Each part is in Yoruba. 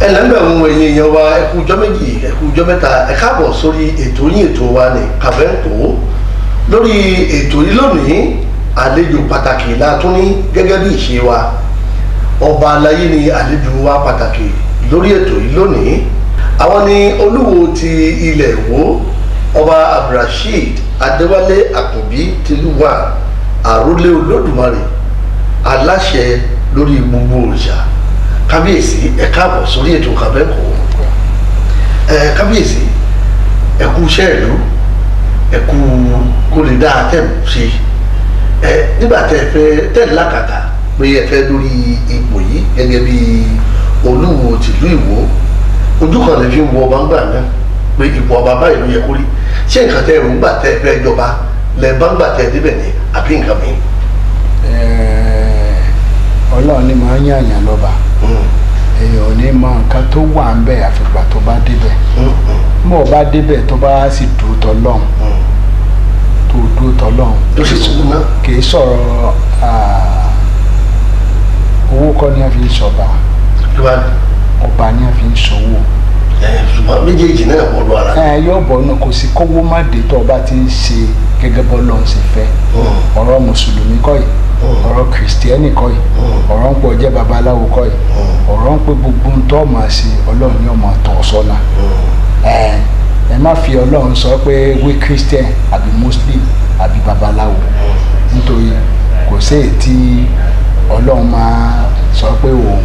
ẹlẹ́gbẹ̀rún ẹ̀yìn èèyàn wa ẹkú ọjọ́ méjì ẹkú ọjọ́ mẹ́ta ẹ káàbọ̀ sórí ètò yín ètò wa ní kàfẹ́ǹkó lórí ètò yìí lónìí àlejò pàtàkì la tún ní gẹ́gẹ́ bí ìṣe wa ọba aláyé ni àlejò wa pàtàkì lórí ètò yìí lónìí àwọn ni olúwo ti ilẹ̀ Ìwó ọba abdulrasheed adéwálé àkànbí tìlúwà àrólé olódùmarè aláṣẹ lórí gbogbo òrìṣà kábíyèsí ẹ káàbọ̀ sórí ètò kàbẹ́kọ̀ ẹ kábíyèsí ẹ kú iṣẹ́ ìlú ẹ kú kó lè dáa tẹ̀ ṣe ẹ nígbà tẹ fẹ́ tẹ̀ lákàtà pé ẹ fẹ́ lórí ipò yìí gẹ́gẹ́ bí olúwo tìlú Ìwó ojú kan lè fi ń wọ ọba ńgbà náà pé ipò ọba báyìí ló yẹ kó rí ṣé nǹkan tẹ èròǹgbà tẹ fẹ́ jọba lẹ bá ń gbà tẹ débẹ̀ ní àbí nǹkan mi. ọlọ́run ni màá yàn yàn lọ́ba èèyàn ò ní mọ nǹkan tó wà ń bẹ̀ àfìgbà tó bá débẹ̀ mọ̀ ọ́ bá débẹ̀ tó bá sì dúró tọ́lọ́run tó dúró tọ́lọ́run tó sì tún ná. kì í sọ̀rọ̀ owó kọ́ ni a fi ń sọ̀ba ìwà ọba ni a fi ń sọ̀wọ́ ṣùgbọ́n méjèèjì náà wọ́n lọ ara. ẹ yóò bọ̀ ọ́nà kò sí kówó má dé tó ọba ti ń ṣe gẹ́gẹ́ bọ́ lọ́n ṣe fẹ́ ọ̀rọ̀ mùsùlùmí kọ́ yìí ọ̀rọ̀ kìrìsìtẹ́nì kọ́ yìí ọ̀rọ̀ ń pọ̀ jẹ́ babaláwo kọ́ yìí ọ̀rọ̀ ń pé gbogbo ń tọ́ máa ṣe ọlọ́run ní ọmọ tọ́ ọ sọ́nà ẹ ẹ má fi ọlọ́run sọ pé wí christian àbí muslim àbí babaláwo nítorí kò sí èyí tí ọlọ́run máa sọ pé òun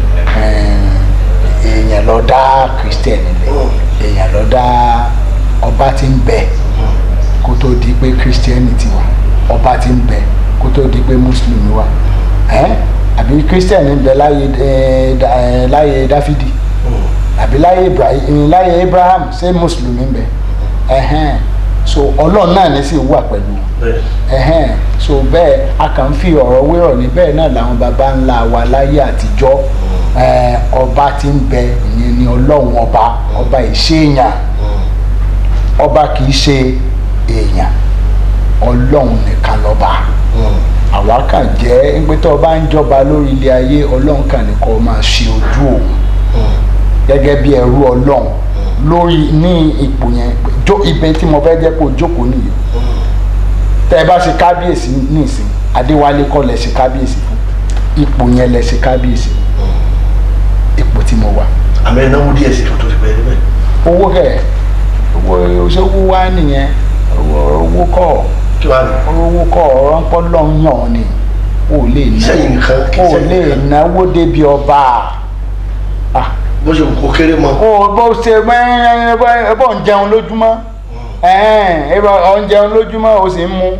èèyàn lọ dá christian nílẹ̀ èèyàn lọ dá ọba tí ń bẹ kó tó di pé christianity wà ọba tí ń bẹ kó tó di pé muslim wà ẹ àbí christian ń bẹ láyé ẹ láyé dáfídì àbí láyé ibrahim láyé abraham ṣé muslim ń bẹ ẹhẹn so ọlọ́run náà ní sì wà pẹ̀lú ẹhẹn so bẹ́ẹ̀ a kàn ń fi ọ̀rọ̀ wérọ̀ ní bẹ́ẹ̀ náà làwọn baba ńlá wa láyé àtijọ́ ọba tí ń bẹ ìyẹn ni ọlọ́run ọba ọba ìṣèyàn ọba kì í ṣe èèyàn ọlọ́run nìkan lọ́ba àwa kàn jẹ́ pé tó o bá ń jọba lórí ilé ayé ọlọ́run kàn ní kó o máa ṣe ojú òun gẹ́gẹ́ bí ẹrú ọlọ́run lórí ní ipò yẹn jó ibẹ̀ tí mo fẹ́ jẹ́ kó o jókòó nìyí tẹ́ ẹ bá ṣe kábíyèsí nísìn adéwálé kọ́ lẹ ṣe kábíyèsí fún ipò yẹn lẹ ṣe kábíyèsí ipò tí mo wà. àmì ẹnáwó díẹ̀ sí tó tó ti bẹ̀rẹ̀ níbẹ̀. owó kẹ owó ṣòwò wá nìyẹn owó kọ́ kí wàá ní. owó kọ́ ọ̀rọ̀ ń pọ́ lọ́yàn ni o lè Sẹ́yìn nǹkan kì í o sẹ́yìn lè nǹkan. náwó débi ọba ah bó ṣe kó kéré mọ́. o bó ṣe ẹ bọ́ ń jẹun lójúmọ́ ẹ bọ́ ń jẹun lójúmọ́ o sì ń mu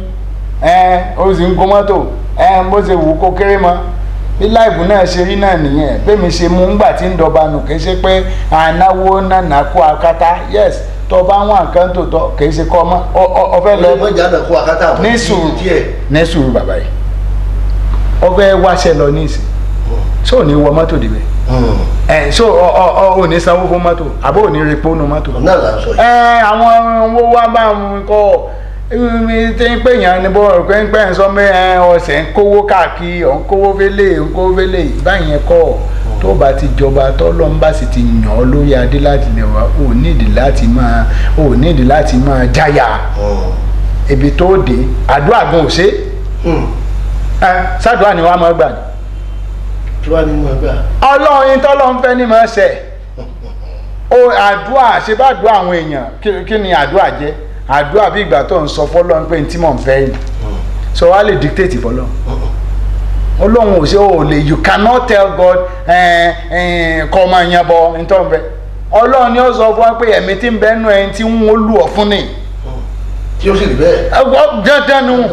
o sì ń gun mọ́tò bó ṣe wù kó kéré mọ́ bí láìbù náà ṣe rí náà nìyẹn bẹ́ẹ̀mi ṣe mú ńgbà tí ń dọba nù kì í ṣe pé ànáwó nànà kó akátá yes tó bá wọn nǹkan tó tọ kì í ṣe kọ́ ọmọ ọfẹ́ lọ ọmọ ìjà náà kó akátá àbọ̀ ní sùúrù díẹ̀. ní sùúrù bàbá yìí ọfẹ́ wáṣẹ lọ ní ìsìn ṣó ní wọ mọ́tò dìbẹ̀ ẹ ṣó ọ ọ ò ní sanwó fún mọ́tò àbó ò ní repo nu mọ́tò náà là ń sọ yìí. ẹ àwọn owó wa bá ń kọ tí ń pè yàn ní bọ́ pé ń pẹ́ ń sọ pé ẹ ọ̀sẹ̀ ń kówó káàkiri ọ̀ ń kówó fẹ́lẹ̀ ń kówó fẹ́lẹ̀ báyẹn kọ́ tó bá ti jọba tọ́lọ́ ń bá sì ti yàn ọ́ lórí adé láti lè wá ò nídìí láti máa ò nídìí láti máa jáyà ibi tó dé àdúrà gan ò ṣe ẹ sádùá ni wàá máa gbà ní. tí wàá ní mọ̀ ẹgbẹ́ à. ọlọ́run tọ́lọ́run fẹ́ ní máa ṣe o àdúrà ṣe bá àdúrà àwọn èèyàn kí- kí ni àdúrà jẹ́ àdúrà bí ìgbà tó ń sọ fọlọ́run pé tí mò ń fẹ́ yìí so wàá lè dictate fọlọ́run ọlọ́run ò ṣe o lè you cannot tell God kọ́ ọmọ yẹn bọ nítorí bẹ́ẹ̀ ọlọ́run ni ó sọ fún wa pé ẹ̀mí tí ń bẹ nù ẹni tí ń lù ọ́ fún ni tí ó sì rí bẹ́ẹ̀. ẹgbọ́n dandan nu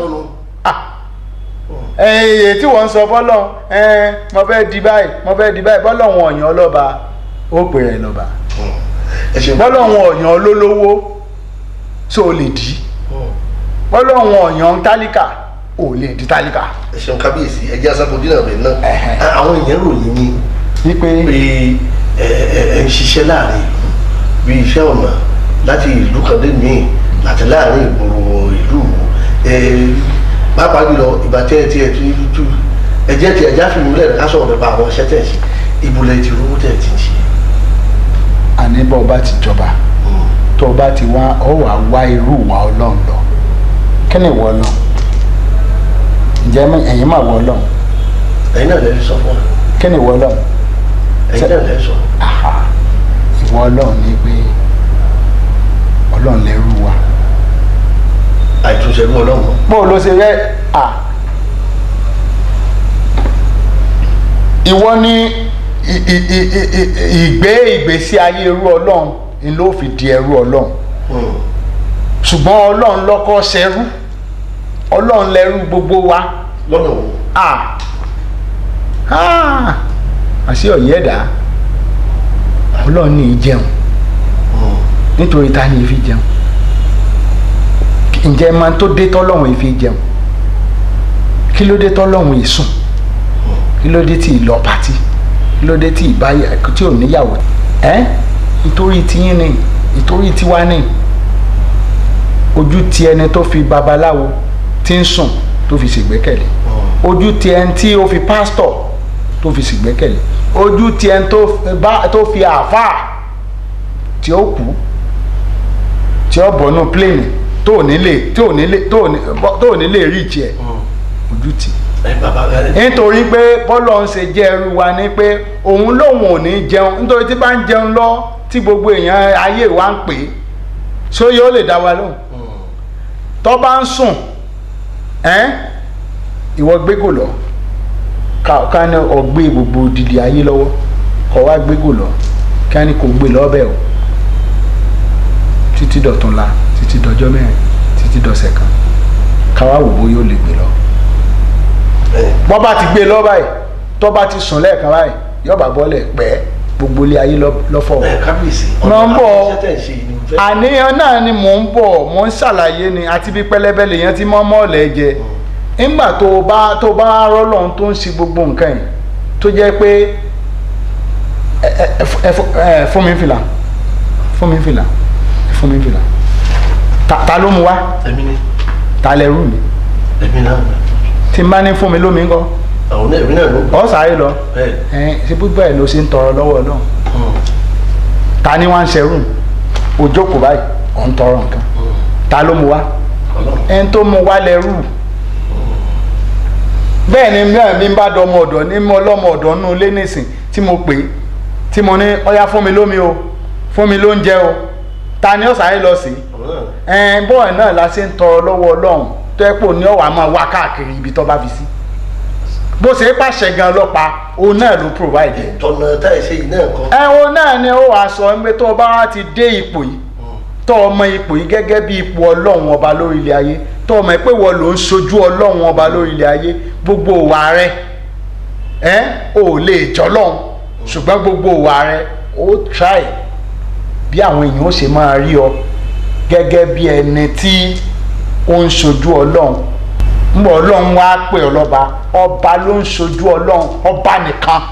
èyí tí wọ́n ń sọ fọ́lọ́run ẹ̀ẹ́n mo fẹ́ di báyìí mo fẹ́ di báyìí bọ́lọ́run ọ̀yàn ọlọ́ba ó pè rẹ̀ lọ́ba ẹ ṣeun. bọ́lọ́run ọ̀yàn olólówó so o lè di bọ́lọ́run ọ̀yàn tálíkà ò lè di tálíkà. ẹ ṣeun kábíyèsí ẹ jẹ́ aṣáájú dínà bẹ̀ náà Ẹ̀hẹ̀. À, àwọn èèyàn ròyìn ní wípé pé ẹ ẹ ẹ ń ṣiṣẹ́ láàrin ìlú bí iṣẹ́ ọ̀nà láti ìlú kan dé míì àti láàrin ìgboro ìlú ẹ pàápàá jùlọ ìgbà tí ẹ ti ẹ ti tú ẹ jẹ́ ti ẹja fìmú lẹ́nu ká sọ̀rọ̀ nípa àwọn iṣẹ́ tẹ̀ ń ṣe ìbúlẹ̀ ti rówó tẹ̀ ti ń ṣe. àní bọ́ ọba ti jọba tó ọba ti wá ọ wà wá irú ìwà ọlọ́run lọ kí ni ìwọ ọlọ́run ǹjẹ́ mọ̀- ẹ̀yin mà wọ ọlọ́run ẹ̀yin náà lè sọ fún wa kí ni ìwọ ọlọ́run ẹ̀yin náà lè sọ Aha. ìwọ ọlọ́run ni pé ọlọ́run lẹ́rú wa àìtúnṣe ní ọlọ́run mọ́. bó o ló ṣe rẹ à ìwọ ní ì- ì- ì- ì- ì- ìgbé ìgbésí ayé ẹrú ọlọ́run ni ló fi di ẹrú ọlọ́run Hmm. ṣùgbọ́n ọlọ́run lọ́kọ́ ṣẹrú ọlọ́run lẹ́rú gbogbo wa lọ́nà wo à à àṣé ọ̀yẹ́ ẹ̀dá ọlọ́run ní í jẹun Hmm. nítorí ta ni ìfi jẹun ǹjẹ́ máa tó dé tọ́lọ́run ìfi jẹun kí ló dé tọ́lọ́run ìsùn kí ló dé tí ìlọ pàtí kí ló dé tí ìbáyà tí ò níyàwó ẹ́ nítorí tiyín ni nítorí tiwa ni ojú ti ẹni tó fi babaláwo tí ń sùn tó fi ṣègbẹ́kẹ̀lé Hmm. ojú ti ẹni tí ó fi pásítọ̀ tó fi ṣègbẹ́kẹ̀lé ojú ti ẹni tó bá- tó fi àáfàá tí ó kú tí ó bọ̀nú pléènì tó ò ní lè tó ò ní lè tó ò ní tó ò ní lè rí ìtì ẹ̀ Hmm. ojú tì ẹ bàbá ẹ nítorí pé bọ́lọ̀ ń ṣe jẹ́ ẹrú wa ni pé òun lòun ò ní jẹun nítorí tí bá ń jẹun lọ tí gbogbo èèyàn ayé wa ń pè é ṣó yóò lè dá wa lóhùn Hmm. tó bá ń sùn ẹ́n ìwọ gbégò lọ ká ká ní ọgbẹ́ gbogbo dìdì ayé lọ́wọ́ kọ́ wá gbégò lọ ká ní kò gbé lọ́bẹ̀ o títí dọ̀túnla títí dọjọ́ mẹ́rin títí dọ̀sẹ̀ kan ká wá wò bó yóò lè gbé lọ ẹ bọ́ bá ti gbé lọ báyìí tó bá ti sùn lẹ́ẹ̀kan báyìí yọ̀bà bọ́lẹ̀ pẹ́ gbogbo ilé ayé lọ- lọ́fọ̀ ẹ kábíyèsí Mo ń bọ̀. iṣẹ́ tẹ̀ ń ṣe yìí ni mo fẹ́. àníyàn náà ni mò ń bọ̀ mò ń ṣàlàyé ni àti bí pẹlẹbẹ lèèyàn ti mọ́ mọ́ọ̀lẹ́ jẹ nígbà tó o bá tó o bá rọ́lọ́run tó ń ṣe gbogbo nǹkan yìí tó jẹ́ pé ẹ ẹ ẹ fún- ẹ fún mi fìlà fún mi fìlà fún mi fìlà ta ta ló mu wá èmi ni ta lẹ rú mi èmi náà tí n bá ní fún mi lómi ńkọ́ àwọn náà èmi náà ló gbọ́ ọ sáré lọ bẹ́ẹ̀ ẹ ṣe búbọ̀ ẹ̀ ló ṣe ń tọrọ lọ́wọ́ náà Hmm. ta ni wọ́n ń ṣerú òjókòó báyìí ọ̀ ń tọrọ nǹkan Hmm. ta ló mu wá ọlọ́run ẹni tó mu wá lẹ́rù bẹ́ẹ̀ ni mìíràn mi bá dọ ọmọ ọ̀dọ̀ ní mo lọ́mọ ọ̀dọ̀ nínú ilé nísìn tí mo pè é tí mo ní ọyá fún mi lómi o fún mi lóúnjẹ o ta ni ó sáré lọ sí àwọn náà ẹn bọ́ọ̀ náà la ṣe ń tọrọ lọ́wọ́ ọlọ́run tó ẹ́ pò ní ọ̀wà máa wá káàkiri ibi tó bá fi sí bó ṣe é pàṣẹ gan ọlọ́pàá òun náà ló provide ẹ̀ tọ̀nà táyì ṣe yìí náà kọ́. ẹ̀wọ̀n náà ni ó wàá sọ pé tó o bá wá ti dé ipò yìí tó o mọ ipò yìí gẹ́gẹ́ bí ipò ọlọ́run ọba lórí ilẹ̀ ayé tó o mọ̀ pé wọ́n ló ń sojú ọlọ́run ọba lórí ilẹ̀ ayé gbogbo òwà rẹ ẹ́ ò lè jọlọ́run ṣùgbọ́n gbogbo òwà rẹ ó try bí àwọn èèyàn ó ṣe máa rí ọ gẹ́gẹ́ bí ẹni tí ó ń sojú ọlọ́run mbọ ọlọ́run wá pè ọ lọ́ba ọba ló ń sojú ọlọ́run ọba nìkan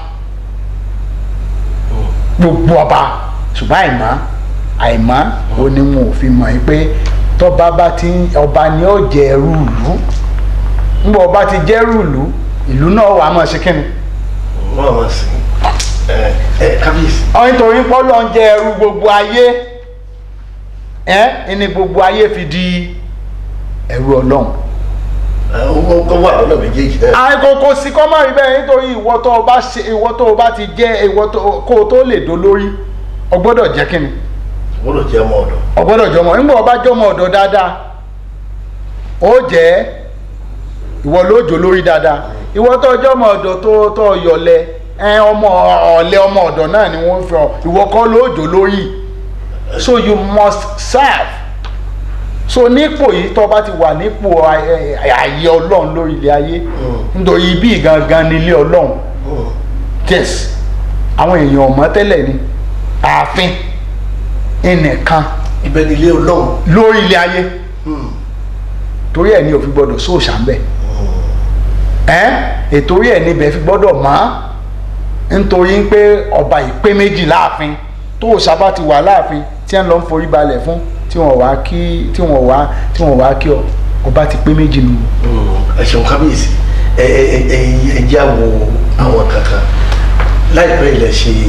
gbogbo ọba ṣùgbọ́n àìmọ́ àìmọ́ ó ní wọn ò fi mọ̀ yín pé tọ́ba bá ti ń- ọba ni ó jẹ ẹrú ìlú ńgbọ́ ọba ti jẹ́ ẹrú ìlú ìlú náà wà á mọ̀ sí kínni wọ́n àwọn sí ẹ ẹ kábíyèsí. ọ nítorí pọ́lọ́ ń jẹ ẹrú gbogbo ayé ẹ ẹni gbogbo ayé fi di ẹrú ọlọ́run ẹ owó kọ́ wà lọ́nà méjèèjì náà. àìkòkò sí kọ́ máa rí bẹ́ẹ̀ nítorí ìwọ tó o bá ṣe ìwọ tó o bá ti jẹ́ ìwọ tó kó o tó lè dolórí o gbọ́dọ̀ jẹ́ kínni gbọ́dọ̀ jẹ́ ọmọ ọ̀dọ̀. ọgbọ́dọ̀ jọmọ nígbà ọba jọmọ ọ̀dọ̀ dáadáa ó jẹ́ ìwọ ló jò lórí dáadáa ìwọ tó jọmọ ọ̀dọ̀ tó tó yọlẹ ẹ ọmọ ọ̀lẹ ọmọ ọ̀dọ̀ náà ni wọ́n fi ọ ìwọ kọ́ ló jò lórí so you must serve so nípò yìí tó bá ti wà nípò àyè àyè ọlọ́run lórí ilé ayé nítorí ibi gangan ni ilé ọlọ́run Hmm. yes àwọn èèyàn ọ̀mọ́ tẹ́lẹ̀ ni ààfin ẹnìkan ibẹ̀ ni ilé ọlọ́run. lórí ilé ayé Hmm. torí ẹ̀ ní òfin gbọ́dọ̀ sóòṣà ń bẹ̀ ẹ́ ètòrí ẹ̀ níbẹ̀ fi gbọ́dọ̀ mọ́ nítorí pé ọba ìpé méjì láàfin tó òòṣà bá ti wà láàfin tí ẹ̀ ń lọ ń forí balẹ̀ fún tí wọ́n wá kí tí wọ́n wá tí wọ́n wá kí ọ ọba ti pé méjì nù. Hmm. ẹ ṣeun kábíyèsí ẹ ẹ ẹ ẹ ẹ jẹ́ àwọ àwọn kankan láìpẹ́ ilẹ̀ ṣe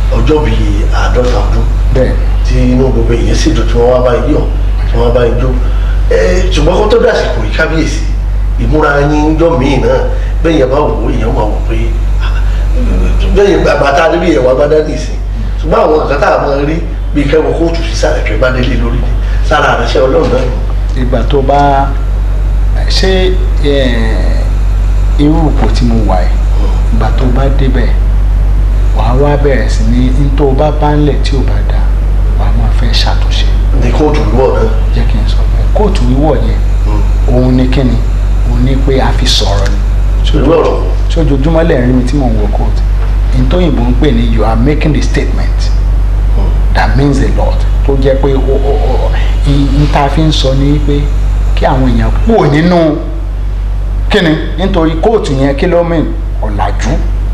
ọjọ́ bíi àádọ́ta ọdún bẹ́ẹ̀ tí inú gbogbo èèyàn sì dùn tí wọ́n wá bá yín yọ̀ tí wọ́n bá yín jó ẹ ṣùgbọ́n kó tó dàsìkò yìí kábíyèsí ìmúra yín jọ míì náà bẹ́ẹ̀ yẹn bá wò ó èèyàn máa wò pé ah, bẹ́ẹ̀ yẹn bàbá tá a níbi ẹ̀wà bá dá nìsín ṣùgbọ́n àwọn nǹkan tá a máa rí bíi kẹ́wọ́ kóòtù sí sàlẹ̀ kẹ́ bá délé lórí ni sára àrẹsẹ̀ ọlọ́run náà ni. ìgbà tó bá ṣé eh, irú ipò tí mo wà yìí ìgbà tó bá débẹ̀ wàá wá bẹ̀rẹ̀ sí ní ní tó bá bá ń lẹ̀ tí ò bá dáa wàá máa fẹ́ ṣàtúnṣe ní kóòtù wọ̀ náà. jẹ́ kí n sọ bẹ́ẹ̀ kóòtù wíwọ̀ yẹn òun ni kíni òun ni pé a fi sọ̀rọ̀ ni Irú ọ̀rọ̀ wo? sójoojúmọ́ lẹ́rìn mi tí mò ń wọ kóòtù ìtòyìnbó ń pè ní you are making the statement that means a lot tó jẹ́ pé o o o n ta fi ń sọ ni pé kí àwọn èèyàn kúrò nínú kíni nítorí kóòtù yẹn kí ló mìn ọ̀làjú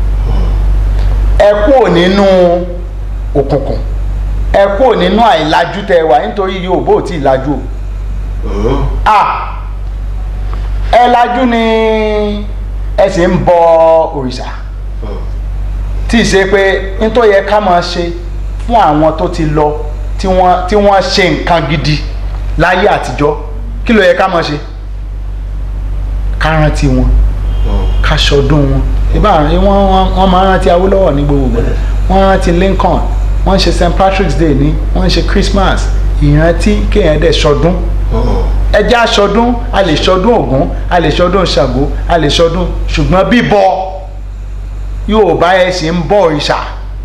ẹ kúrò nínú òkùnkùn ẹ kúrò nínú àìlajú tẹ wà nítorí Yorùbá ò tí ì lajú o Mm. ah ẹ lajú ni ẹ sì ń bọ òrìṣà Mm. tí ì ṣe pé nítorí yẹ ká máa ṣe fún àwọn tó ti lọ tí wọ́n tí wọ́n ṣe nǹkan gidi láyé àtijọ́ kí ló yẹ ká máa ṣe ká rántí wọn Mm. ká ṣọdún wọn ìbá wọ́n wọ́n wọ́n máa rántí Awólọ́wọ̀ ní gbogbo ìgbà wọ́n rántí Lincoln wọ́n ṣe St Patrick's Day ní wọ́n ṣe Christmas ìrántí kéèyàn dẹ̀ ṣọdún Mm. ẹjẹ́ aṣọdún a lè ṣọdún Ògún a lè ṣọdún Ṣàngó a lè ṣọdún ṣùgbọ́n bíbọ Yorùbá ẹ sì ń bọ òrìṣà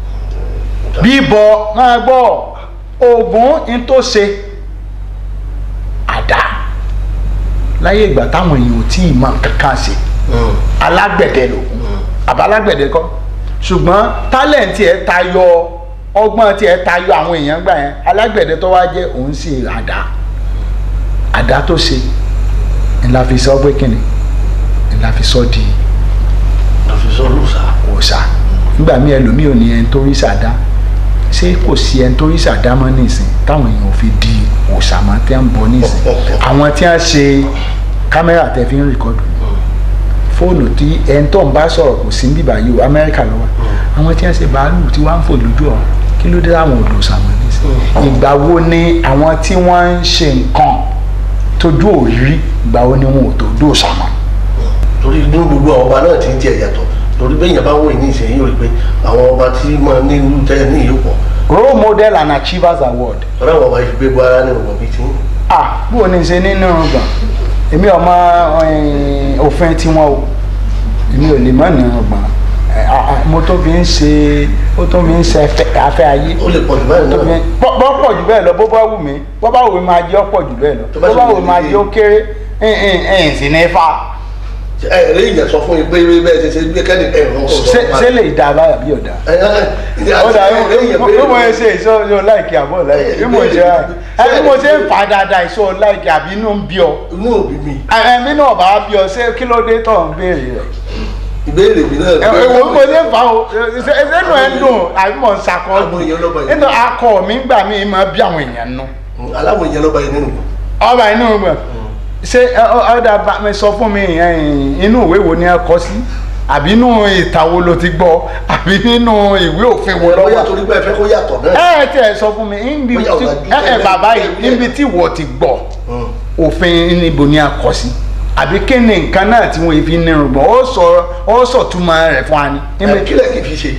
bíbọ máa gbọ́ Ògún ń tó ṣe àdá láyé ìgbà táwọn èèyàn ò tí ì mọ kankan ṣe Mm. alágbẹ̀dẹ lògún àbá alágbẹ̀dẹ kọ́ ṣùgbọ́n tálẹ̀ǹtì ẹ̀ tayọ ọgbọ́n tí ẹ̀ tayọ àwọn èèyàn gbà yẹn alágbẹ̀dẹ tó wá jẹ́ òun sì àdá àdá tó ṣe ńlá fi sọ pé kíni ńlá fi sọ di àfisọ́ lùsà. òòṣà nígbà míì ẹlòmíì ò ní ẹni tó rí sàdá ṣé kò sí ẹni tó rí sàdá mọ́ nísìn táwọn èèyàn ò fi di òòṣà mọ́ tí wọ́n ń bọ nísìn àwọn tí wọ́n ṣe kámẹ́rà tẹ́ fi ń rìkọ́dù fóònù tí ẹni tó ń bá sọ̀rọ̀ kò sí bíbá yìí o amẹ́ríkà ló wà àwọn tí wọ́n ṣe bàálù tí wọ́n á ń fò lójú ọ̀run kí ló dé láwọn odò sàmọ́ nísìn ìgbà wo ni àwọn tí wọ́n ń ṣe nǹkan tójú òrírí ìgbà wo ni wọn ò tó dò sàmọ́ torí inú gbogbo àwọn ọba náà ti ń tiẹ̀ yàtọ̀ torí bẹ́ẹ̀ yẹn bá wọ̀ ní ìsẹ̀yìn yóò rí pé àwọn ọba tí máa ní irú tẹ́ ní ìlú pọ̀ role model and achievers award ọ̀rọ̀ àwọn ọba yìí gbé gbọ́ ara ní ọ̀gbọ̀n bíi tí ah bó o ní ṣe nínú ọgbọ̀n èmi ọmọ eh, òfin tiwọn o èmi ò lè mọ ní ọgbọ̀n Eh, ah, ah, mo tó fi ń ṣe ó tó fi ń ṣe afẹ́- afẹ́ ayé ó lè pọ̀ jù báyìí tó fi náà ń bọ́ bọ́ pọ̀ jù bẹ́ẹ̀ lọ bó bá wù mí bó bá wù mí máa jẹ́ ọ̀pọ̀ jù bẹ́ẹ̀ lọ Tó bá bó sì bá wù wù mí mí máa ní- jẹ́ ó kéré ẹ̀ẹ́n ẹ̀ẹ́n sì ní fa ẹ ẹ lẹ́yìn ìjà sọ fún yín pé bẹ́ẹ̀ ṣe ṣe gbé kẹ́ni ẹ̀ ń sọ ṣé ṣé lè dá báyà bí ọ̀dà ó dà bí mo ṣe ìṣó yóò láìkí àbọ̀ láìkí bí mo ṣe ẹ bí mo ṣe ń fà dáadáa ìṣó láìkí àbí inú ń bí ọ inú òbí mi ẹ̀mí náà bá bí ọ ṣé kí ló dé tó ń béèrè rẹ̀ ìbéèrè mi náà ẹ wo bí mo ṣe ń fà o ṣe ẹnu ẹ ń dùn àbí mo ń sakọ Àwọn èèyàn lọ́ba yìí. nínú akọ mi ń gbà mí máa bí àwọn èèyàn nù aláwọ̀ ìyẹn lọ́ba yìí nínú ọba inú gbọ ṣé ọ̀dà bá mi sọ fún mi ẹ̀yìn, inú ìwé wo ni ẹ kọ sí àbí inú ìtàn wo ló ti gbọ́ àbí nínú ìwé òfin wo ló bóyá wà torí pé ẹ fẹ́ kó yàtọ̀ náà ẹ ẹ tí ẹ sọ fún mi níbi Bóyá tí ọ̀làjú ẹ ẹ tẹ́lẹ̀ bàbá yìí tẹ́lẹ̀. níbi tí wọ́n ti gbọ́ Mm. òfin níbo ni a kọ sí àbí kí ni nǹkan náà tí wọ́n fi nírun gbọ́ ó sọ ó sọ túmọ̀ rẹ̀ fún wa ni. ẹ kílẹ̀ kì í fi ṣe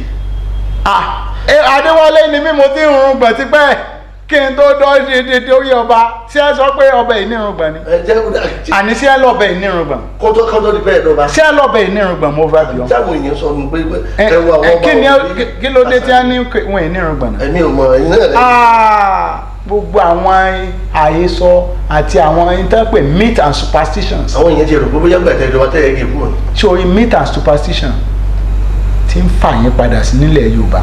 Ah, ẹ, Adéwálé ni mí mo ti ń rún gbọ̀n tipẹ́ kí n tó dọ́ dédé orí ọba ṣé ẹ sọ pé ọbẹ̀ yìí nírun gbọ̀n ni ẹ jẹ́ kó dà tí àní ṣé ẹ lọ́bẹ̀ yìí nírun gbọ̀n kótó kótó di bẹ́ẹ̀ lọ́ba ṣé ẹ lọ́bẹ̀ yìí nírun gbọ̀n mo fẹ́ bí ọ. táwọn èèyàn sọ ní pé Ẹ, ẹ wo àwọn ẹ, ọba kí ni ẹ- wọ̀nyí. kí- kí ló dé tí wọ́n ní pé wọ́n yìí nírun gbọ̀n náà. ẹ̀mí ò mọ ẹ̀yin náà lẹ́yìn Ah, gbogbo àwọn àhesọ àti àwọn interpret myth and superstitions àwọn èèyàn ti rò pé bóyá gbàtẹ́ ìjọba tẹ́ ẹ gé fún ọ sórí myth and superstition ti ń fà yín padà sí nílẹ̀ yorùbá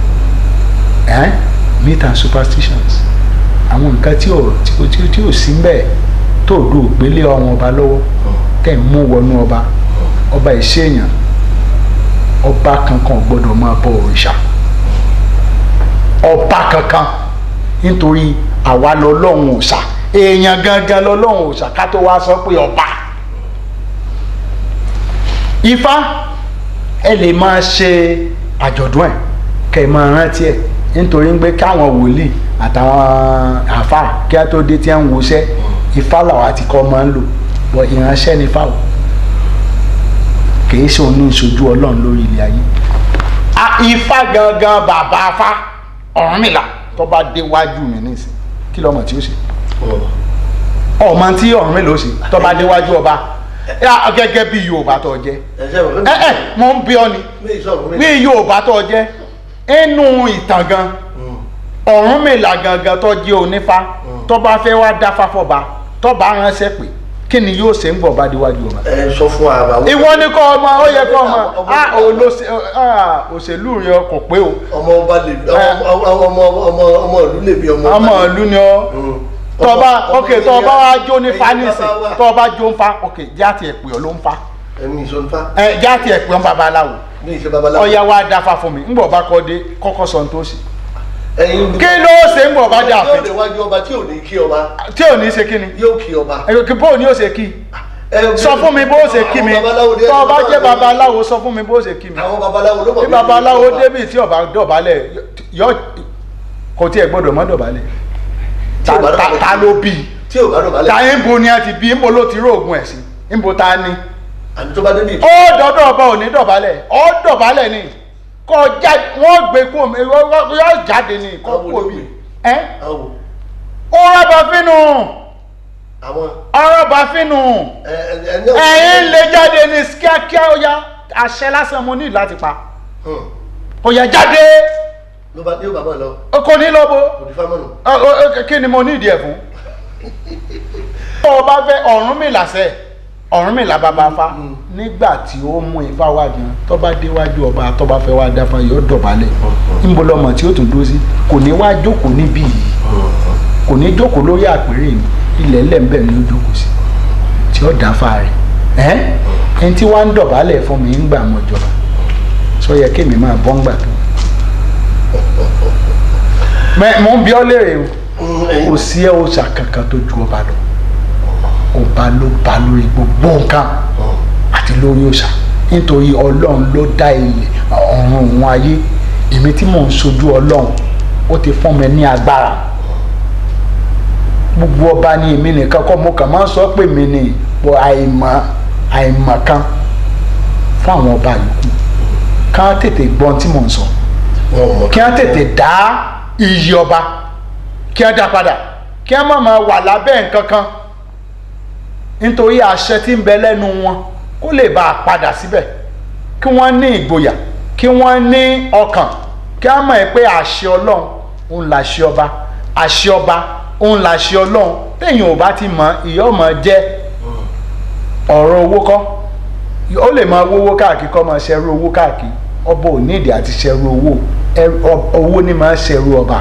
eh? myth and superstitions àwọn nǹkan tí ò tí ò tí ò tí ò sí ń bẹ̀ tó do ògbélé ọmọ ọba lọ́wọ́ tẹ̀ ń mú wọnú ọba ọba ìṣèyàn ọba kankan ò gbọ́dọ̀ máa bọ òrìṣà ọba kankan nítorí àwa lọ́lọ́run òòṣà èèyàn gangan lọ́lọ́run òòṣà ká tó wá sọ pé ọba ifá ẹ lè máa ṣe àjọ̀dún ẹ̀ kẹ́ ẹ máa rántí ẹ̀ nítorí pé káwọn wòlíì àtàwọn àfà kí á tó dé tí wọ́n ń woṣẹ́ ifá làwọn àti kọ́ máa ń lò bọ̀ ìránṣẹ́ ni fáwọn kìí ṣe òun ní ìṣojú ọlọ́run lórí ilé ayé. a ifá gangan bàbá afá Ọ̀rúnmìlà tó bá déwájú mi nísìn kí lọ́mọ tí ó ṣe ọmọ tí Ọ̀rúnmìlà ó ṣe tó bá déwájú ọba yá, gẹ́gẹ́ bí Yorùbá tó jẹ́ ẹ̀ṣẹ̀ wọ̀ ẹ ẹ mo ń bí ọ ni mí ìṣọ̀rọ̀ mi. bí Yorùbá tó jẹ́ inú ìtàn gan Ọ̀rúnmìlà gangan tó jẹ́ onífá tó bá fẹ́ wá dáfá fọba tó bá ránṣẹ́ pé kí ni yóò ṣe ń bọ̀ bá déwájú ọba ẹ sọ fún wa àwọn. ìwọ ni kọ́ ọmọ ó yẹ kọ́ ọmọ a olóṣè a òṣèlú rẹ kò pé o ọmọ ọba lè ọmọ ọmọ ọmọ ọmọ ìlú lè bí ọmọ ọmọ ìlú ni ọ Mm. tọba Ọmọ- ok ọmọ tọba ènìyàn- wa jó ní fa ẹ̀yin nísìn bàbá wa. tọba jó ń fa ok jáàtì ẹ̀pẹ̀ ọ ló ń fa ẹ̀mí ìṣọ̀nfà ẹ jáàtì ẹ̀pẹ̀ ọ ń babaláwo ní ìṣe babaláwo. ọya wa dáfa fún mi ńgbọ̀ bá kọ́ dé kọ́kọ́ sọ ní tó ṣe ẹ̀yin kí ló ṣe ńgbọ̀ bá dé yóò àfin lè wájú ọba tí ò ní kí ọba tí ò ní ṣe kí ni yóò kí ọba. ẹ kí bó ni ó ṣe kí Ẹ- sọ fún mi bó ṣe kí mi àwọn babaláwo dé- tọ́ ọba jẹ́ babaláwo sọ fún mi bó ṣe kí mi àwọn babaláwo ló mọ̀ bí bí babaláwo ọba. débi tí ọba dọ̀bálẹ̀ yọ kò tí ẹ gbọ́dọ̀ mọ́ dọ̀bálẹ̀ Tí ò bá Ta- ta dọ̀bálẹ̀. ta ló bí i tí ò bá dọ̀bálẹ̀. ta ń bo ni a ti bí ń bo ló ti róògùn ẹ̀ sí ń bo ta ni. àti tó bá débi ó dọ́dọ̀ ọba ò ní dọ̀bálẹ̀ ó dọ̀bálẹ̀ ni kò jáde wọ́n gbé kó mi yóò jáde ni kó Àwọn kó olóògbé. mi. ẹ́ àwọn ó rọ́bà fínú àwọn ọ̀rọ̀bà fínú ẹ ẹ ní ẹ̀yìn lè jáde ní kíákíá ó yá àṣẹ lásán mo ní láti pa Hmm. ó yá jáde ló bá ní ó bàbá lọ kò ní lọ́bọ̀. òdì fámọ́nù. Ọ- ọ- ọ- kí ni mo ní ìdí ẹ̀ fún. tó o bá fẹ́ Ọ̀rúnmìlà sẹ́ Ọ̀rúnmìlà bàbá fa Mm. nígbà tí ó mú ifá wá gan tó bá déwájú ọba tó bá fẹ́ wá dáfa yóò dọ̀bálẹ̀ níbo lọmọ tí ó tún dúró sí kò ní wá jókòó níbí yìí kò ní jókòó lórí àpèrè ni ilẹ̀ ńlẹ̀ ńbẹ̀ ni ó jókòó sí tí ó dáfa rẹ̀ ẹ́ ẹni tí wàá ń dọ̀bálẹ̀ fún mi ń gbà mọ́ jọba sọ yẹ kémi máa bọ́ ń gbà tó mẹ mo ń bí ọ léèrè o kò sí ẹ òòṣà kankan tó ju ọba lọ ọba ló ba lórí gbogbo nǹkan àti lórí òòṣà nítorí ọlọ́run ló dá ilẹ̀ ọ̀run òun ayé èmi tí mò ń sojú ọlọ́run ó ti fún mi ní agbára gbogbo ọba ní èmi nìkan kọ́ mo kàn máa ń sọ pé mi ni bọ àìmọ̀ àìmọ̀ kan fún àwọn ọba yòókù ká tètè gbọ́n tí mò ń sọ kí wọ́n tètè dá iyì ọba kí wọ́n dá padà kí wọ́n má máa wà lábẹ́ nǹkan kan nítorí àṣẹ tí ń bẹ lẹ́nu wọn kó lè bá a padà síbẹ̀ kí wọ́n ní ìgboyà kí wọ́n ní ọkàn kí wọ́n mọ̀ pé àṣẹ ọlọ́run òun làṣẹ ọba àṣẹ ọba òun làṣẹ ọlọ́run téèyàn ò bá ti mọ̀ ìyá ọmọ jẹ́ ọ̀rọ̀ owó kọ́ ó lè máa wówó káàkiri kọ́ máa ṣẹ́rú owó káàkiri ọba ò nídìí àti ṣẹ́rú owó ẹrú- ọ- owó ni máa ṣẹ́rú ọba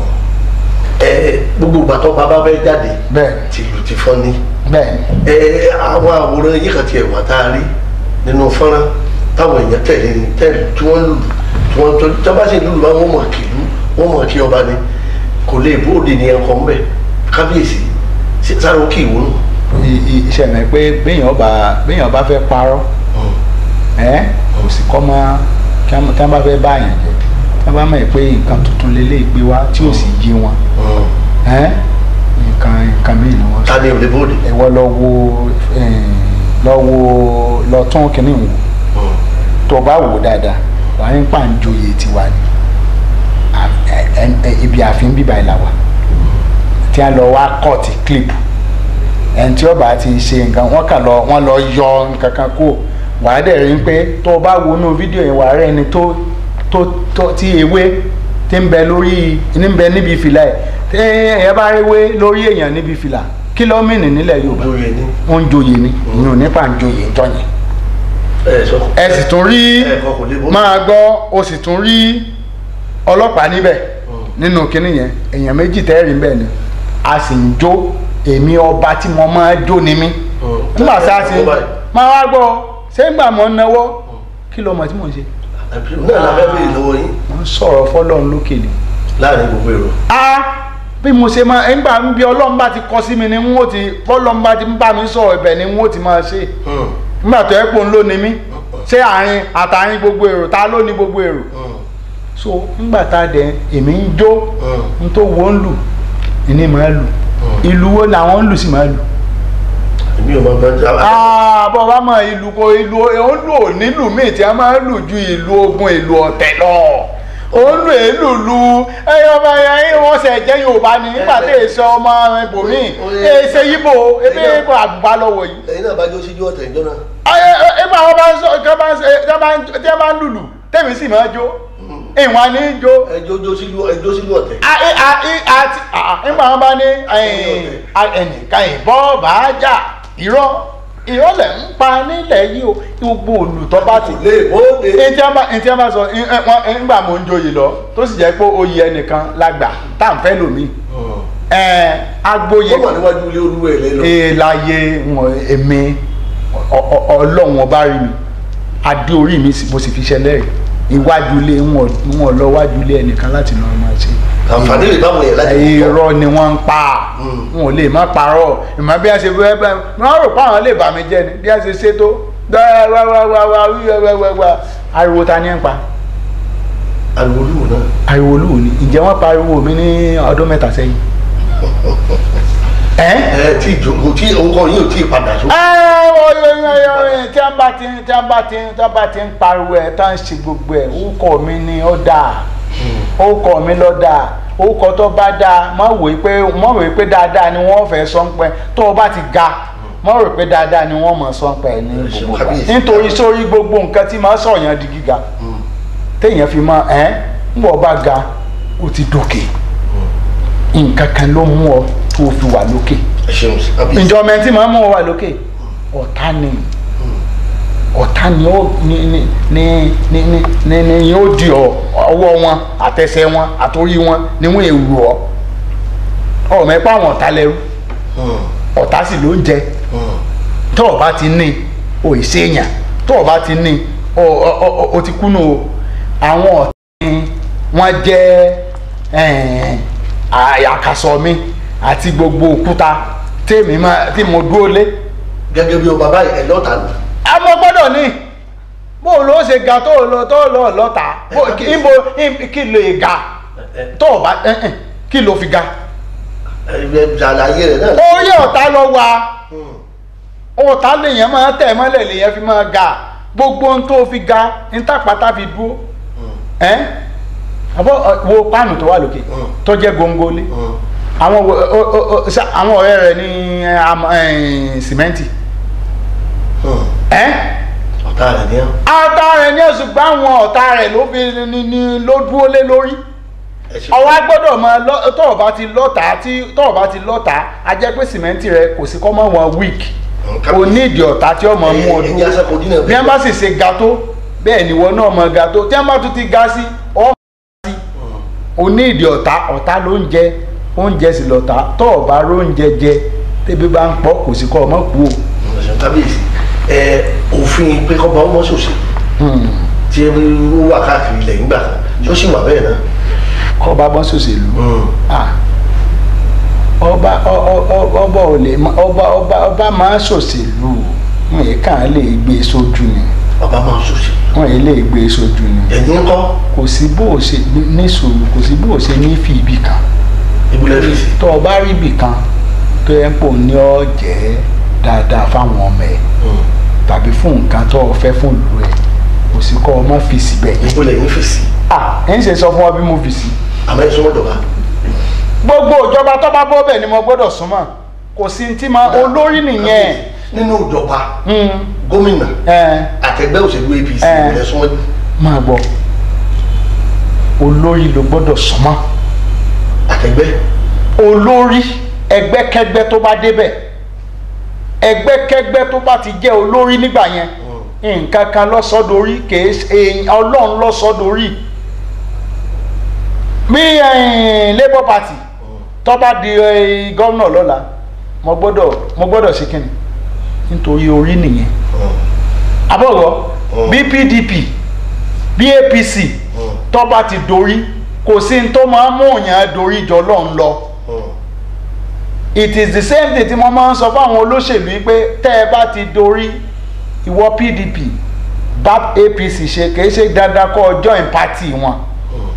ẹ gbogbo ìgbà tó bàbá bẹ jáde bẹ́ẹ̀ tìlù ti fọ́n ní bẹ́ẹ̀ ni ẹ àwọn àwòrán yìí kan tiẹ̀ wà tá a rí nínú fọ́nrán táwọn èèyàn tẹ̀lé ní tẹ̀lé tí wọ́n lùlù tí wọ́n tó tí wọ́n bá sì lùlù bá wọ́n mọ̀ kìlú wọ́n mọ̀ kí ọba ni kò lè bóde ní ẹ̀kọ́ ńbẹ̀ kábíyèsí sí- sáré ó kì í wónú. I- i- iṣẹ́ mi pé béèyàn bá béèyàn bá fẹ́ parọ́ ẹ́ kò sì kọ́ mọ́ kí wọ́n tí wọ́n bá fẹ́ bá àyàn jẹ tí wọ́n bá mọ̀ pé nǹkan tuntun lélẹ́ gbé wá tí ò sì yé wọn ẹ́ nǹkan nǹkan mìíràn ni wọ́n sọ. ta ni ò lè bóde. ìwọ lọ wo eh, lọ wo lọ tún kínní wò tó o bá wò dáadáa wàá ní pàǹjoyè tiwa ni À- ẹ- ẹ- ẹ- ibi ààfin bíbá ìlà wa tí a lọ wá kọ́ọ̀tì clip ẹni tí ó bá ti ṣe nǹkan wọ́n kà lọ wọ́n lọ yọ nǹkan kan kó wàá dẹ̀ rí pé tó o bá wo inú fídíò yẹn wàá rẹ́ ẹni tó tó tó tí ewé tí ń bẹ lórí ní ń bẹ níbi fìlà ẹ̀ tí èèyàn bá rí ewé lórí èèyàn níbi fìlà kílómìnì nílẹ̀ Yorùbá joyè ni wọ́n ń joyè ni ìyẹn ò nípa ń joyè ń jọyìn ẹ sọ. ẹ sì tún rí ẹ̀kọ́ kò lè bóde. máa gbọ́ o sì tún rí ọlọ́pàá níbẹ̀ nínú kinní yẹn èèyàn méjì tẹ́rì ń bẹ̀ ni a sì ń jó èmi ọba tí mo máa jó ni mí nígbà tá a ti máa wá gbọ́ ṣé ń gbà mọ́ náwó kí ló mọ̀ tí mò ń ṣe náà la fẹ́ bèèrè lọ́wọ́ yín mo ń sọ̀rọ̀ fọlọ́run lókè ni. láàrin gbogbo èrò. a bí mo ṣe máa ń gbà ń bí ọlọ́run bá ti kọ sí mi ni n ó ti bọ́lọ́run bá ti ń bá mi sọ̀rọ̀ ibẹ̀ ni n ó ti máa ṣe nígbà tó ẹ pò ń lò ní mí ṣé àárín àtàrin gbogbo èrò ta ló ní gbogbo èrò so ńgbà tá a dẹ̀ èmi ń jó n tó wo ń lù ìní máa lù ìlú wo làwọn ń lù sí máa lù èmi ò máa bẹ bọ́ bá mọ ìlú ko ìlú ó lò nílùú míì tí a máa ń lù ju ìlú ogun ìlú ọ̀tẹ̀ lọ ó lù èlù lu ẹyọ ọmọ ẹyìn wọn ṣe jẹ yorùbá ni nígbà tí èso ọmọ ibòmíì èsè yíbo ebe ibo àbúgbà lọ́wọ́ yìí. lẹ́yìn náà bá jó síjú ọ̀tẹ̀ ìjọ náà. ìgbà wọn bá ń sọ tí wọn bá ń tí wọn bá ń tí wọn bá ń lùlù tèmi sì máa jó ìwọ̀n ní jó. ẹjọ́ jó síjú ẹjọ́ síjú ọ̀tẹ̀. àti nígbà wọn bá ní ẹnìkan ìbọn bá jà irọ́ ìrọ̀lẹ́ ń pa nílẹ̀ yìí o gbogbo olùtọ́ bá ti. lè bóde. ntí a bá ntí a bá sọ nígbà mo ń joyè lọ tó sì jẹ́ pé oyè ẹnìkan lágbà tá à ń fẹ́ lómi. ẹ agboyè. ó wà níwájú ilé olúwa ẹ̀ lẹ́nu. èèláyé wọn èmi ọlọ́run ọba rí mi adé orí mi mo sì fi ṣẹlẹ̀ iwájú ilé wọn lọ wájú ilé ẹnìkan láti lọ máa ṣe àǹfààní rẹ̀ báwọn yẹn láti irọ́ ni wọ́n ń pa wọn ò lè má parọ́ ìmọ̀ bí wọ́n ṣe fẹ́ bẹ́ẹ̀ wọ́n rò pé àwọn lè bà mí jẹ́ ni bí wọ́n ṣe ṣe tó wáwáwáwá wíwẹ́wẹ́wẹ́ ariwo ta ni ń pa. ariwo olúwo náà. ariwo olúwo ni ǹjẹ́ wọ́n pariwo mi ní ọdún mẹ́ta sẹ́yìn. ẹ tí ìjókòó tí nǹkan yìí ò tí ì padà tó. tí a bá ti tí a bá ti tí a bá ti ń pariwo ẹ̀ tá à ń ṣe gbogbo ẹ̀ orúkọ mi ni ó dáa orúkọ mi lọ dáa orúkọ tó bá dáa má wòó pé má wòó pé dáadáa ni wọ́n fẹ́ sọ ń pẹ́ tó o bá ti ga má rò pé dáadáa ni wọ́n mọ̀ sọ ń pẹ́ ní gbogbo wa nítorí sórí gbogbo nǹkan tí máa sọ̀yàn di gíga téèyàn fi máa ẹ́ ń bọ̀ bá ga ó ti dókè nǹkan kan ló mú ọ tó o fi wà lókè ìjọ mẹ́tí máa mú ọ wà lókè ọ̀tá ni ọ̀tá ni ó ní ní ní ní ní ní ní yóò di ọ ọwọ́ wọn àtẹsẹ̀ wọn àtòrí wọn ni wọ́n èrò ọ ọ mẹ́pà àwọn ọ̀tá lẹ́rú ọ̀tá sì ló ń jẹ tó o bá ti ní o ì séèyàn tó o bá ti ní o o ti kú nù o àwọn ọ̀tá ni wọ́n jẹ́ àkàsọ̀ mi àti gbogbo òkúta tèmi tí mo dúró lé. gẹ́gẹ́ bí o bàbá ẹ̀ lọ́ta nù àmọ́ gbọ́dọ̀ ní bó ló ṣe ga tó lọ tó lọ lọ́ta níbo kí ló ga tó o bá kí ló fi ga. ṣàlàyé rẹ náà. orí ọ̀tá lọ wa ọ̀tá lèèyàn máa tẹ̀ mọ́lẹ̀ lèèyàn fi máa ga gbogbo ohun tó fi ga ní tàpátá fi dúró àbọ̀ wo páànù tó wà lókè tó jẹ́ góńgólé àwọn ọ̀rẹ́ rẹ̀ ní sìmẹ́ǹtì ẹ́ ọ̀tá rẹ̀ ní ọ́. ọ̀tá rẹ̀ ní oṣù gbá àwọn ọ̀tá rẹ̀ ló fi ní ní ló dúró lé lórí ọwọ́ gbọ́dọ̀ máa lọ tọ́ọ̀ bá ti lọ́ta tí tọ́ọ̀ bá ti lọ́ta a jẹ́ pé sìmẹ́ǹtì rẹ̀ kò sí kọ́ mọ́ wọn weak o ní ìdí ọ̀tá tí ọmọ mú ọ dúró bí wọ́n bá sì ṣe ga tó bẹ́ẹ̀ ni wọ́n náà mọ ga tó tí wọ́n bá tún ti ga sí ọ́ sí o ní ìdí ọ̀tá ọ̀tá ló ń jẹ oúnjẹ sì lọ́ta tọ́ọ̀ bá róúnjẹ jẹ tẹ́bí bá ń pọ̀ kò sí kọ́ ọmọ kú o. kábíyèsí ẹ òfin pé kọ́ba ọmọ ṣòṣì tí ó wà káàkiri ilẹ̀ nígbà kan tí ó sì wà bẹ́ẹ̀ náà. kọ́ba bọ́ ṣòṣèlú ọba ọba ò lè ọba ọba ọba máa ṣòṣèlú wọn yìí kàn lè gbé sójú ni ọba máa ṣòṣì. wọn yìí lè gbé sójú ni ẹ̀yin ń kọ́ kò sí bó o ṣe ní sùúrù kò sí bó o ṣe ní fi ibì kan ìbúlẹ̀ rí sí. tó o bá rí ibì kan tó yẹ kó ní ọ jẹ́ dáadáa fáwọn ọmọ ẹ̀ tàbí fún nǹkan tó o fẹ́ fún ìlú ẹ̀ kò sí kọ́ ọ má fi síbẹ̀ yẹn. ìbúlẹ̀ yín fi sí. à ń ṣe sọ fún ọ bí mo fi sí. àmọ́ ẹ súnmọ́ ìjọba. gbogbo ìjọba tó bá bọ́ bẹ́ẹ̀ ni mo gbọ́dọ̀ súnmọ́ kò sí ti máa olórí nìyẹn. nínú ìjọba gómìnà àtẹgbẹ́ òṣèlú apc ìbúlẹ̀ súnmọ́. máa gbọ́ olórí ló gbọ́dọ̀ súnmọ́. àtẹgbẹ́. olórí ẹgbẹ́kẹ́gbẹ́ tó bá débẹ̀ ẹgbẹ́kẹ́gbẹ́ tó bá ti jẹ́ olórí nígbà yẹn nǹkan kan lọ́sọ̀dọ̀rí kìí ṣe ọlọ́run lọ́sọ̀dọ̀rí bí labour party tó bá di gómìnà lọ́la mo gbọ́dọ̀ mo gbọ́dọ̀ ṣe kíni nítorí orí nìyẹn àbọ̀rọ̀ bí pdp bí apc tó bá ti dorí kò sí ní tó máa ń mú òyìn dorí jọ lọ́n lọ it is the same thing tí mo máa ń sọ fáwọn olóṣèlú yìí pé tẹ́ ẹ bá ti dorí ìwọ pdp bá apc ṣe kìí ṣe dandan kọ́ join party wọn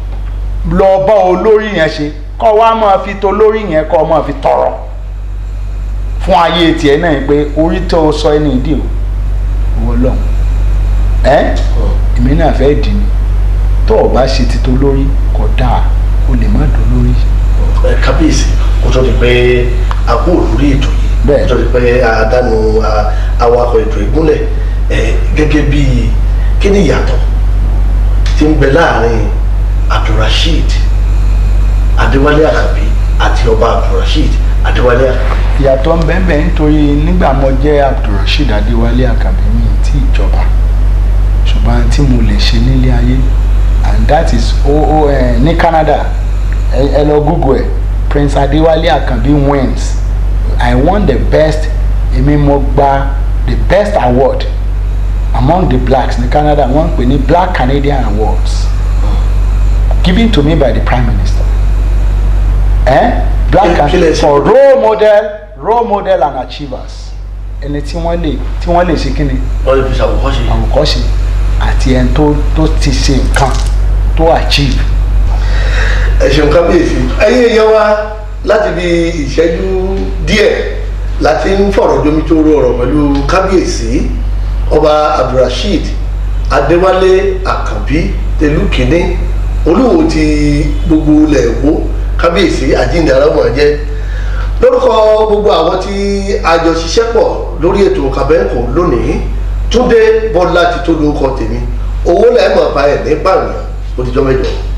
lọ bá olórí yẹn ṣe kọ́ wa máa fi tó lórí yẹn kọ́ máa fi tọrọ fún ayé tiẹ̀ náà pé orí tó sọ ẹni ìdí o owó lọ́hùn ẹ́ èmi náà fẹ́ dì ní tó o bá ṣe ti tó lórí kò dáa o lè má dùn lórí. ẹ kábíyèsí kó tó di pé a kú lórí ètò yìí Bẹ́ẹ̀. kó tó di pé a dánu a- awakọ̀ ètò ìgúnlẹ̀ ẹ gẹ́gẹ́ bí kí ni ìyàtọ̀ tí ń bẹ láàrin abdulrasheed adéwálé àkàbí àti ọba abdulrasheed adéwálé àkàbí. ìyàtọ̀ ń bẹ́ẹ̀ bẹ́ẹ̀ nítorí nígbà mo jẹ́ abdulrasheed adéwálé àkàbí mi tí ìjọba ṣùgbọ́n tí mo lè ṣe nílé ayé and that is o o ẹ ní Canada ẹ ẹ lọ google ẹ Prince adéwálé àkàbí wins I won the best èmi mo gba the best award among the blacks ní Canada wọ́n ń pè ní Black Canadian Awards given to me by the Prime Minister eh? black Kí- kí lẹ and ṣe? for role model role model and achievers ẹni tí wọ́n lè tí wọ́n lè ṣe kí ni wọ́n lè fi ṣàwòkọ́ṣe. àwòkọ́ṣe àti ẹni tó tó ti ṣe nǹkan tó achieve. ẹ ṣeun kábíyèsí ẹ̀yin èèyàn wa láti bí ìṣẹ́jú díẹ̀ láti ń fọ̀rọ̀ jomi tó rọ ọ̀rọ̀ pẹ̀lú kábíyèsí ọba abdulrasheed adéwálé àkànbí tẹlúkìnní olúwo ti gbogbo ilẹ̀ èkó kábíyèsí àjíǹde arámọ̀ jẹ́ lórúkọ gbogbo àwọn tí a jọ ṣiṣẹ́ pọ̀ lórí ètò kàbẹ́ǹkò lónìí túndé bọ́lá ti tó lórúkọ tèmi owó lẹ́ẹ̀mọ̀ bá ẹ̀ ní pààyàn ó ti jọ́ mẹ́jọ.